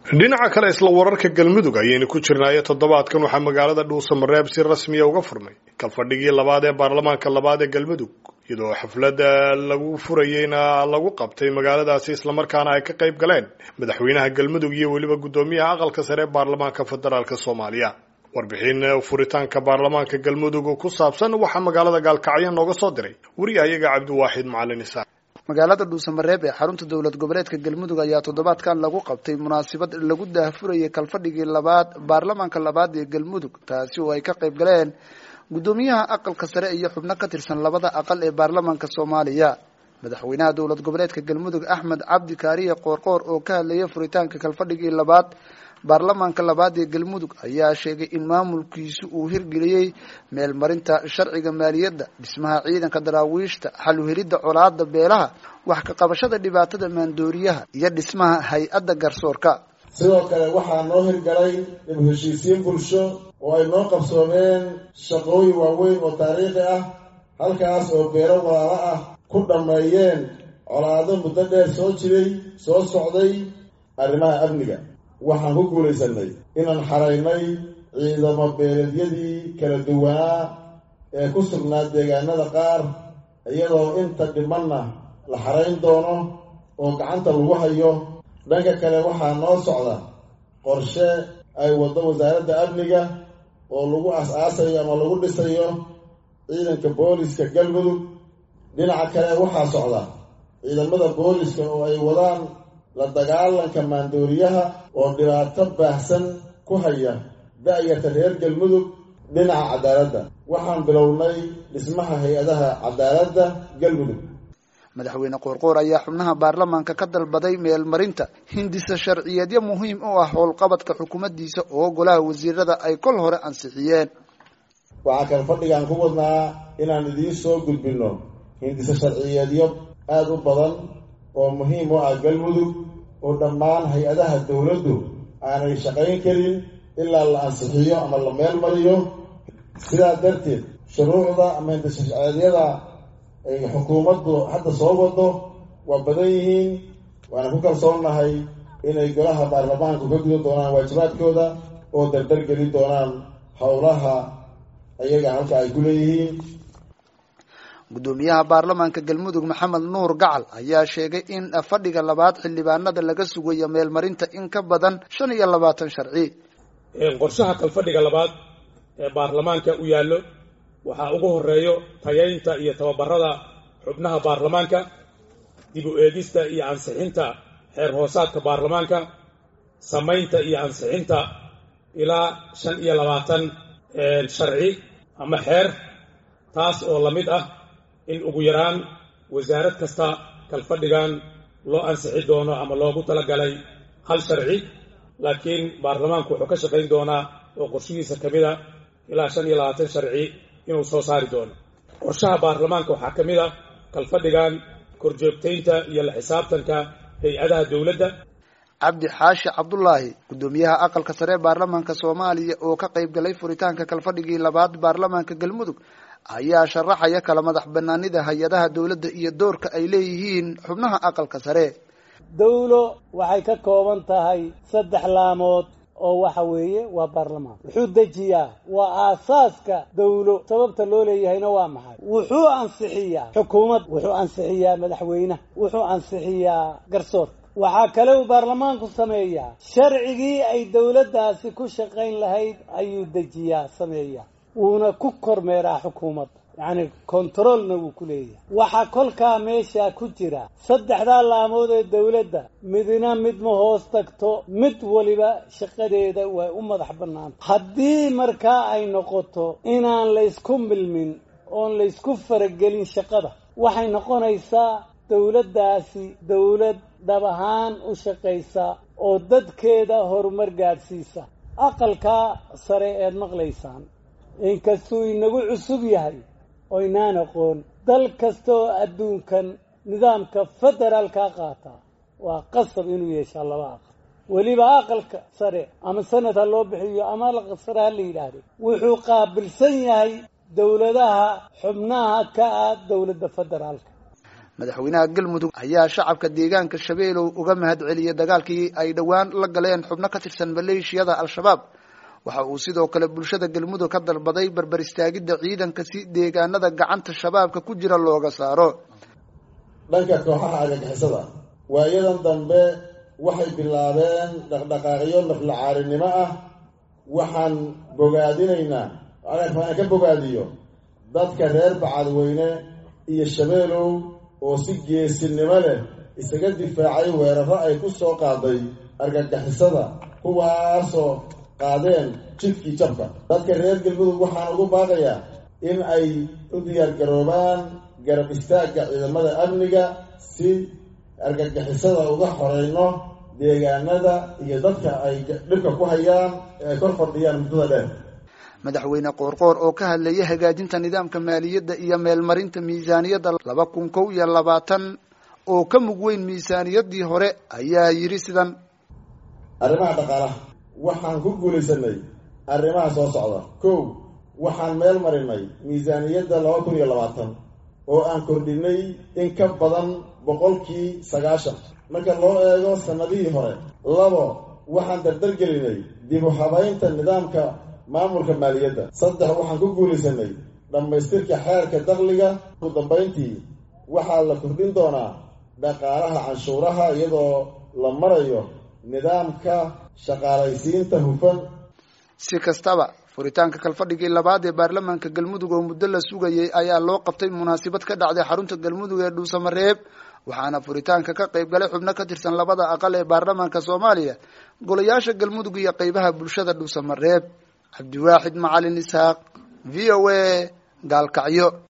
dhinaca kale isla wararka galmudug ayaynu ku jirnaayo toddobaadkan waxaa magaalada dhuusamareeb si rasmiya uga furmay kalfadhigii labaad ee baarlamaanka labaad ee galmudug iyadoo xafladda lagu furayeyna lagu qabtay magaaladaasi islamarkaana ay ka qayb galeen madaxweynaha galmudug iyo weliba guddoomiyaha aqalka sare ee baarlamaanka federaalk soomaaliya warbixin furitaanka baarlamaanka galmudug ku saabsan waxaa magaalada gaalkacyo nooga soo diray wariyahayaga cabdiwaaxid macalin isaaq magaalada dhuusamareeb ee xarunta dowlad goboleedka galmudug ayaa toddobaadkan lagu qabtay munaasabad lagu daahfurayay kalfadhigii labaad baarlamaanka labaad ee galmudug taasi oo ay ka qayb galeen guddoomiyaha aqalka sare iyo xubno ka tirsan labada aqal ee baarlamaanka soomaaliya madaxweynaha dowlad goboleedka galmudug axmed cabdi kaariye qoorqoor oo ka hadlayay furitaanka kalfadhigii labaad baarlamaanka labaad ee galmudug ayaa sheegay in maamulkiisu uu hirgeliyey meelmarinta sharciga maaliyadda dhismaha ciidanka daraawiishta xaluhelidda colaada beelaha wax ka qabashada dhibaatada maandooriyaha iyo dhismaha hay-adda garsoorka sidoo kale waxaa noo hirgalay dib heshiisiin bulsho oo ay noo qabsoomeen shaqooyin waaweyn oo taariikhi ah halkaas oo beelo walaalo ah ku dhammeeyeen colaado muddo dheer soo jiray soo socday arrimaha amniga waxaan ku guulaysanay inaan xaraynay ciidamo beeleedyadii kala duwanaa ee ku sugnaa deegaanada qaar iyadoo inta dhimanna la xarayn doono oo gacanta lagu hayo dhanka kale waxaa noo socda qorshe ay waddo wasaaradda amniga oo lagu as-aasayo ama lagu dhisayo ciidanka booliska galmudug dhinaca kale waxaa socda ciidamada booliska oo ay wadaan la dagaalanka maandooriyaha oo dhibaato baahsan ku haya da-yarta reer galmudug dhinaca cadaaladda waxaan bilownay dhismaha hay-adaha cadaaladda galmudug madaxweyne qoorqoor ayaa xubnaha baarlamaanka ka dalbaday meelmarinta hindisa sharciyeedyo muhiim u ah howlqabadka xukuumaddiisa oo golaha wasiirada ay kol hore ansixiyeen waxaa kale fadhigaan ku wadnaa inaan idiin soo gudbinno hindisa sharciyeedyo aada u badan oo muhiim u ah galmudug oo dhammaan hay-adaha dowladdu aanay shaqayn karin ilaa la ansixiyo ama la meel mariyo sidaa darteed shuruucda ama hindisashaceedyada ay xukuumaddu hadda soo wado waa badan yihiin waana ku kalsoonnahay inay golaha baarlamaanku ka gudan doonaan waajibaadkooda oo dardar gelin doonaan howlaha iyaga halka ay ku leeyihiin guddoomiyaha baarlamaanka galmudug maxamed nuur gacal ayaa sheegay in fadhiga labaad xildhibaanada laga sugayo meelmarinta in ka badan shan iyo labaatan sharci qorshaha kalfadhiga labaad ee baarlamaanka u yaallo waxaa ugu horeeyo tayaynta iyo tababarada xubnaha baarlamaanka dib u eegista iyo ansixinta xeer hoosaadka baarlamaanka samaynta iyo ansixinta ilaa shan iyo labaatan sharci ama xeer taas oo la mid ah in ugu yaraan wasaarad kasta kalfadhigan loo ansixi doono ama loogu talagalay hal sharci laakiin baarlamaanku wuxuu ka shaqayn doonaa oo qorshihiisa ka mid a ilaa shan iyo labaatan sharci inuu soo saari doono qorshaha baarlamaanka waxaa ka mid ah kalfadhigan korjoogtaynta iyo la xisaabtanka hay-adaha dowladda cabdi xaashi cabdulaahi guddoomiyaha aqalka sare ee baarlamaanka soomaaliya oo ka qayb galay furitaanka kalfadhigii labaad baarlamaanka galmudug ayaa sharaxaya kala madax banaanida hay-adaha dowladda iyo doorka ay leeyihiin xubnaha aqalka sare dawlo waxay ka kooban tahay saddex laamood oo waxa weeye waa baarlamaan wuxuu dejiyaa waa aasaaska dawlo sababta loo leeyahayna waa maxay wuxuu ansixiyaa xukuumad wuxuu ansixiyaa madaxweynaha wuxuu ansixiyaa garsoorka waxaa kale uu baarlamaanku sameeyaa sharcigii ay dawladdaasi ku shaqayn lahayd ayuu dejiyaa sameeyaa wuuna ku kormeeraa xukuumadda yacni kontaroolna wuu ku leeyahay waxaa kolkaa meesha ku jira saddexdaa laamood ee dawladda midna mid ma hoos tagto mid waliba shaqadeeda way u madax bannaanta haddii markaa ay noqoto inaan laysku milmin oon laysku faragelin shaqada waxay noqonaysaa dawladdaasi dawlad dhab ahaan u shaqaysa oo dadkeeda horumar gaadhsiisa aqalkaa sare eed maqlaysaan inkastuu inagu cusub yahay oo inaan aqoon dal kasta oo adduunkan nidaamka federaalkaa qaataa waa qasab inuu yeeshaa laba aqal weliba aqalka sare ama sanad ha loo bixiyo ama aqal sare ha la yidhaahdo wuxuu qaabilsan yahay dowladaha xubnaha ka ah dowladda federaalka madaxweynaha galmudug ayaa shacabka deegaanka shabeelow uga mahad celiyey dagaalkii ay dhowaan la galeen xubno ka tirsan maleeshiyada al-shabaab waxa uu sidoo kale bulshada galmudug ka dalbaday barbar istaagidda ciidanka si deegaanada gacanta shabaabka ku jira looga saaro dhanka kooxaha argagixisada waayadan dambe waxay bilaabeen dhaqdhaqaaqyo naflacaarinimo ah waxaan bogaadinaynaa aan ka bogaadiyo dadka reer bacadweyne iyo shabeelow oo si geesinimo leh isaga difaacay weeraro ay ku soo qaaday argagixisada kuwaasoo qaadeen jidkii jabka dadka reer galmudug waxaan ugu baaqayaa in ay u diyaargaroobaan garab istaagga ciidamada amniga si argagixisada uga horeyno deegaanada iyo dadka ay dhibka ku hayaan ee ay kor fadhiyaan muddada dheer madaxweyne qoorqoor oo ka hadlayay hagaajinta nidaamka maaliyadda iyo meelmarinta miisaaniyadda laba kun kow iyo labaatan oo ka mug weyn miisaaniyaddii hore ayaa yidhi sidan arrimaha dhaqaalaha waxaan ku guulaysanay arrimaha soo socda kow waxaan meel marinay miisaaniyadda laba kun iyo labaatan oo aan kordhinay in ka badan boqolkii sagaashan marka loo eego sannadihii hore labo waxaan dardargelinay dib u habaynta nidaamka maamulka maaliyadda saddex waxaan ku guulaysanay dhammaystirka xeerka dakhliga ugu dambayntii waxaa la kordhin doonaa dhaqaalaha canshuuraha iyadoo la marayo nidaamka shaqaalaysiinta hufan si kastaba furitaanka kalfadhigii labaad ee baarlamaanka galmudug oo muddo la sugayay ayaa loo qabtay munaasabad ka dhacday xarunta galmudug ee dhuusamareeb waxaana furitaanka ka qayb galay xubno ka tirsan labada aqal ee baarlamaanka soomaaliya golayaasha galmudug iyo qeybaha bulshada dhuusamareeb cabdiwaaxid macalin isxaaq v o a gaalkacyo